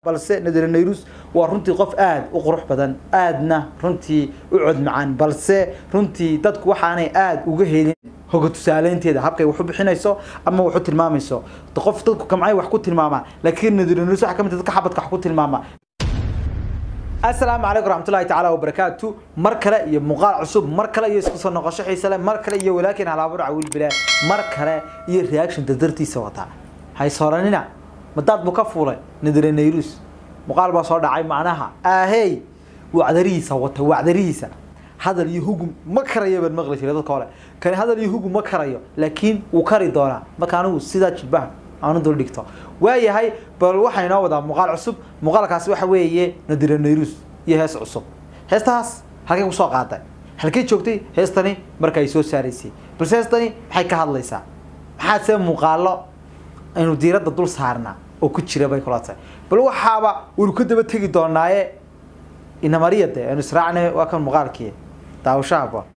balse nadira nayrus waa runtii qof aada u qurux badan aadna runtii u cod macaan balse runtii dadku waxaanay aada uga helin hoga tusaaleynteeda habkay wax u bixinayso ama wax u tilmaamayso qof dadku kamcay wax ku tilmaamaa laakiin nadira nayrus waxaa ka mid ah dadka xabadka wax ku tilmaama asalaamu calaykum raxmatullahi tacaala wabarakaatu mar kale iyo muuqaal cusub mar kale iyo isku soo noqosho xiise leh mar kale iyo walaakin halaabur cawiil bilaa mar kale iyo reaction dardartiisa wataa haysoranina madaad buu ka fuulay nadire nayrus muuqaal baa soo dhacay macnaha ahey wacdarihiisa wata wacdarihiisa hadal iyo hugum ma karayo baan maqli jiray dadka hore kani hadal iyo hugum ma karayo laakiin wuu kari doonaa marka anigu sidaa jilbahan aanu dul dhigto waayahay bal waxaa inoo wadaa muuqaal cusub muuqaalkaasi waxa weeye nadira nayrus iyo hees cusub heestahaas halkay kusoo qaaday halkay joogtay heestani marka ay soo saaraysay balse heestani maxay ka hadlaysaa maxaa see muuqaalo aynu diiradda dul saarnaa oo ku jira bay kula tahay bal waxaaba waynu ka daba tegi doonaaye inamariya de aynu israacnay waa kan muuqaalkii daawashaha boon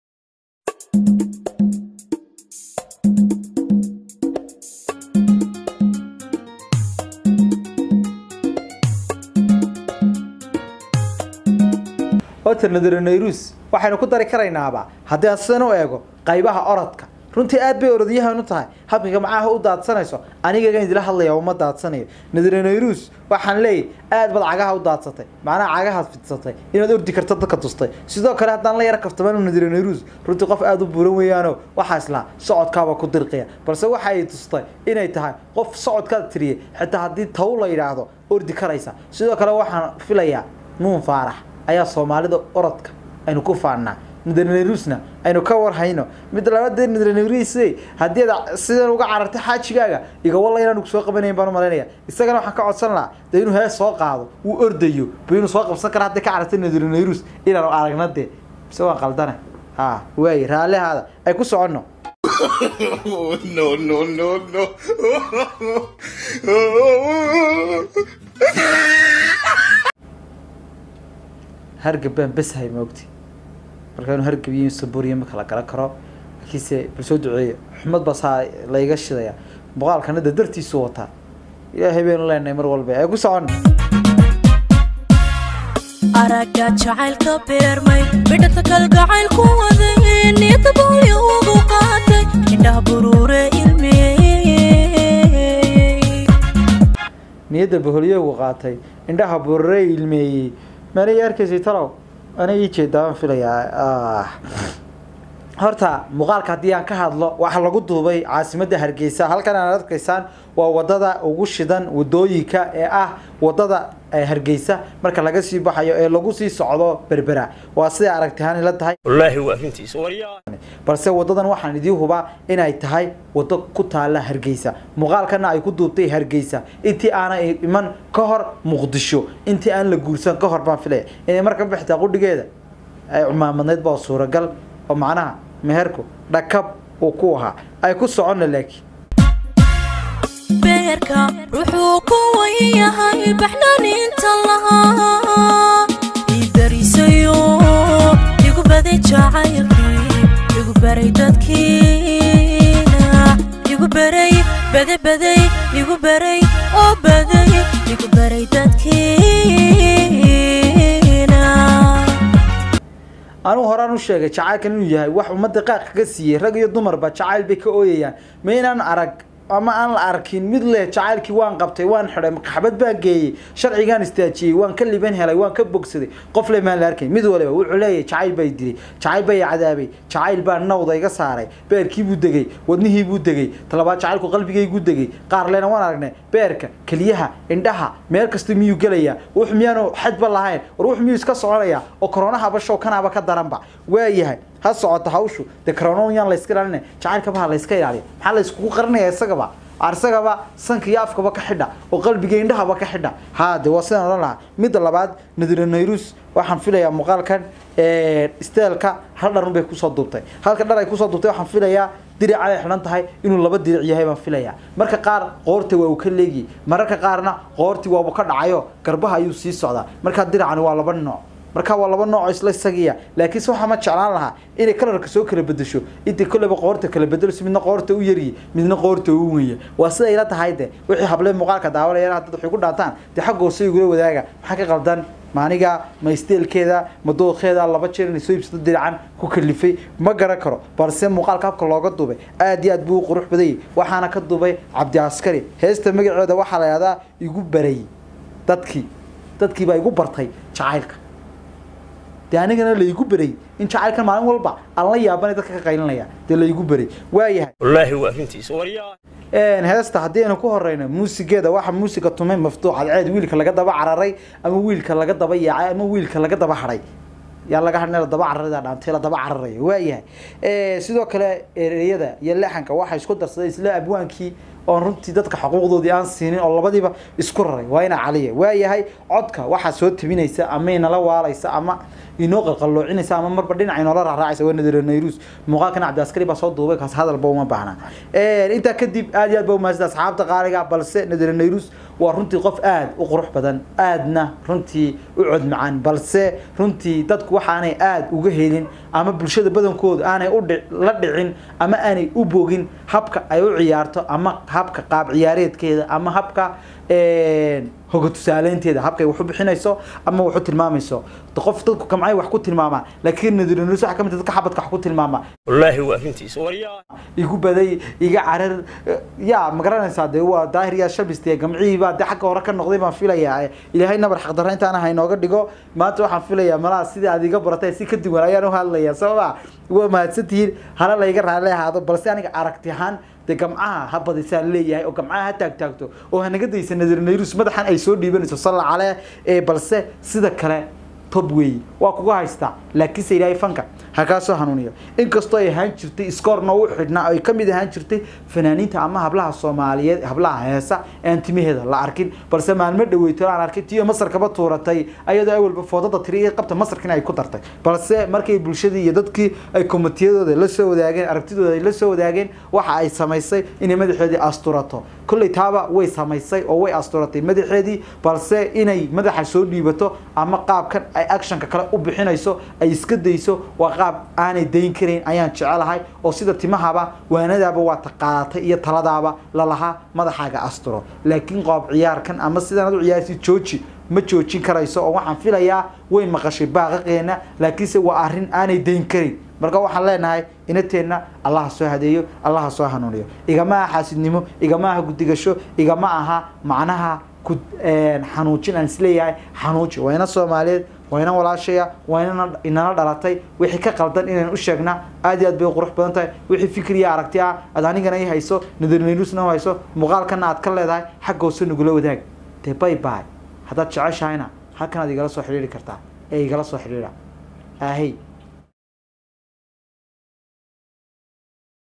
horta nadira nayrus waxaynu ku dari karaynaaba haddii aan sidan u eego qaybaha orodka runtii aad bay orodyahan u tahay habkiga macaaha u daadsanayso anigagan idila hadlaya uma daadsanayo nadira nayrus waxaan leeyahy aad baad cagaha u daadsatay macnaha cagahaad fidsatay inaad ordi karto dadka tustay sidoo kale haddaan la yara kaftamano nadira nayrus runtii qof aada u buuran weeyaano waxaa islaa socodkaaba ku dirqiya balse waxa ay tustay inay tahay qof socodkaad tiriyay xitaa haddii taw la yidhaahdo ordi karaysa sidoo kale waxaan filayaa nuun faarax ayaa soomaalida orodka aynu ku faannaa nadrnarusna aynu ka warhayno mid labadee nadrnars haddii ad sidan uga carartay xaajigaaga igawalla inaanu kusoo qabanayn baan u malaynaya isagana waxaan ka codsan lahaa dee inuu hees soo qaado uu ordayo ba inuu soo qabsan kara hadday ka carartay nadrnarus inaanu aragna dee mise waan qaldana ha waay raallihaada ay ku soconno no, no, no, no. hargab baan besahay maogti marka inuu hargab iyo saburiya ma kala garan karo laakiinse bal soo duceeya xumad baa saa layga shidaya muuqaalkana da dartiisu wataa ilaahay baynu leenahay mar walba ee ku socon aragga jacaylka beermay midhata kalgacaylku waday niyada boolyo ugu qaatay indhaha buruure ilmeeyey niyadda boholyogu qaatay indhaha burare ilmeeyey maanay arkaysay talow ana ii jeedaan filayaa horta muuqaalka haddii aan ka hadlo waxaa lagu duubay caasimadda hargeysa halkan aan arkaysaan waa wadada ugu shidan wadooyinka ee ah wadada hargeysa marka laga sii baxayo ee lagu sii socdo berbera waa siday aragtihaan ila tahay والله وافنتيس وريا balse wadadan waxaan idii hubaa inay tahay wado ku taala hargeysa muuqaalkana ay ku duubtay hargeysa intii aanay iman ka hor muqdisho intii aan la guursan ka hor baan filaya inay marka bixtaa qudhigeeda ay cumaamadnayd baa suuragal oo macnaha meherku dhakab uu ku ahaa ay ku soconna laakiin beerka wuxuu ku wayahay baxnaaninta lahaa idarisayo igu baday jacaylkii igu baray dadkiina igu baray bade baday igu baray oo baday igu baray dadkiina anigu horaan u sheegay jacaylkan inuu yahay wax ummadda qaaq kaga siiyey rag iyo dumarba jacayl bay ka ooyayaan ma inaan arag ama aan la arkin mid leh jacaylkii waan qabtay waan xidhay maxabad baan geeyey sharcigaan istaajiyey waan ka liban helay waan ka bogsaday qof le maan la arkayn mid waliba wuxuu leeyahay jacayl bay dilay jacayl bay cadaabay jacayl baa nawda iga saaray beerkii buu degay wadnihii buu degay talabaad jacaylku qalbigaygu degay qaar lena waan aragnay beerka keliyaha indhaha meel kasta miyuu gelayaa wux miyaanu xadba lahayn war wux miyuu iska soconayaa oo koronahaba show kanaaba ka daranba waayahay ha socoto hawshu dee karoon yaan layska ilaalina jacaylkaba ha layska ilaaliya maxaa layskugu qarinaya isagaba arsagaba sanka iyo afkaba ka xidha oo qalbiga indhahaba ka xidha haa de waa sidaan odhan lahaa midda labaad nadira nayrus waxaan filayaa muuqaalkan steelka hal dharun bay kusoo duubtay halka dhar ay kusoo duubtay waxaan filayaa diric ay xidhan tahay inuu laba diric yahay baan filayaa marka qaar qoorta waa uu ka leegiyey mararka qaarna qoortii waabu ka dhacayo garbaha ayuu sii socdaa marka diracani waa laba nooc marka waa laba nooc isla isagiya laakiin se waxaa ma jeclaan lahaa inay kalarka soo kala bedesho intay kolleyba qoorta kala bedelso midna qoorta u yaryi midna qoorta u wenya waa siday ila tahay de wixii hablee muuqaalka daawanayaan haddad waxay ku dhaataan dee xaggoose igula wadaaga maxaa ka qaldan maaniga ma isteelkeeda ma dooqeeda laba jeer inay soo iibsato diracan ku kalifay ma garan karo balse muuqaalka habka looga duubay aad iyo aad buu u qurux badayay waxaana ka duubay cabdi askari heesta magaceeda waxaa la yihahdaa igu barayy dadkii dadkii baa igu bartay jacaylka dee anigana laigu beray in jacaylkan maalin walba aan la yaabanay dadka ka qaylinaya dee laigu beray waayahay wallaahi waa arrintiisa waryaa heesta haddii aynu ku horeyno muusigeeda waxa muusiga tumay maftuux cadceed wiilka laga daba cararay ama wiilka laga daba yaacay ama wiilka laga daba hadhay yaa laga hadhna la daba cararida dhaantay la daba cararaya waayahay sidoo kale ereyada iyo leexanka waxaa isku darsaday isla abwaankii oon runtii dadka xuquuqdoodii aan siinin oo labadiiba isku raray waa ina caliya waayahay codka waxaa soo tabinaysa ama inala waalaysa ama inoo qalqalloocinaysa ama marba dhinac inoola raaraacaysa waa nadira nayrus muuqaalkan cabdiaskari baa soo duubay kaas hadalba uma baahna intaa kadib aad iyo aad ba umahadsida asxaabta qaaliga balse nadira nayrus waa runtii qof aad u qurux badan aadna runtii u cod macaan balse runtii dadku waxaanay aad uga helin ama bulshada badankooda aanay u la dhicin ama aanay u bogin habka ay u ciyaarto ama habka qaab ciyaareedkeeda ama habka hoga tusaaleynteeda habkay wax u bixinayso ama wax u tilmaamayso qof dadku kamcay wax ku tilmaamaa laakiin nadirinus waxa kamid dadka xabadka wax ku tilmaama wallaahi waa arrintiisa waryaa igu baday iga carar yaa ma garanaysaa dee waa daahir yaa shabiste gamcihii baa dee xagga hore ka noqday baan filayaa ilaahay nabar xaqdarra intaana haynooga dhigo maanta waxaan filayaa malaha sidii aad iga baratay si ka duwan ayaan u hadlaya sababa waa mahadsantihiin hala layga raali ahaado balse aniga aragti ahaan dee gamcaha ha badisaan leeyahay oo gamcaha ha taagtaagto oo hanaga daysa nadir nayrus madaxan ay soo dhiibanayso salla caleh ee balse sida kale tob weeye waa kuga haystaa laakiinse ilaahay fanka ha kaa soo hanuuniyo inkastoo ay ahaan jirtay iskoorna u xidhnaa ay ka mid ahaan jirtay fanaaniinta ama hablaha soomaaliyeed hablaha heesa aan timaheeda la arkin balse maalmo dhaweyto aan arkay tiyo masarkaba tuuratay ayadoo awalba foodada tiri iyo qabta masarkina ay ku dartay balse markay bulshadii iyo dadkii ay komitiyadooda la soo wadaageen aragtidooda ay la soo wadaageen waxa ay samaysay inay madaxeedii asturato kolley taaba way samaysay oo way asturatay madaxeedii balse inay madaxa soo dhiibato ama qaabkan ay actionka kale u bixinayso ay iska dayso waa qaab aanay dayn karayn ayaan jecelahay oo sida timahaba waanadaaba waa taqaadatay iyo taladaaba lalahaa madaxaaga asturo laakiin qoob ciyaarkan ama sidaan u ciyaarsi jooji ma joojin karayso oo waxaan filayaa way maqashay baaqaqeena laakiinse waa arrin aanay dayn karin marka waxaan leenahay inateenna allaha soo hadeeyo allaha soo hanuuniyo igama aha xaasidnimo igama aha gudigasho igama aha macnaha ku xanuujin aan isleeyahay xanuuji waa ina soomaaliyeed waa ina walaashaya waa ina inala dhalatay wixii ka qaldan inaan u sheegna aad iyo aad bay u qurux badan tahay wixii fikriya aragti ah aad anigana i hayso nadarnayrusna u hayso muuqaalkana aad ka leedahay xagga hoose nagula wadaag dee bay bay haddaad jeceshahayna halkan aad igala soo xidhiiri kartaa ee igala soo xidhiira ahey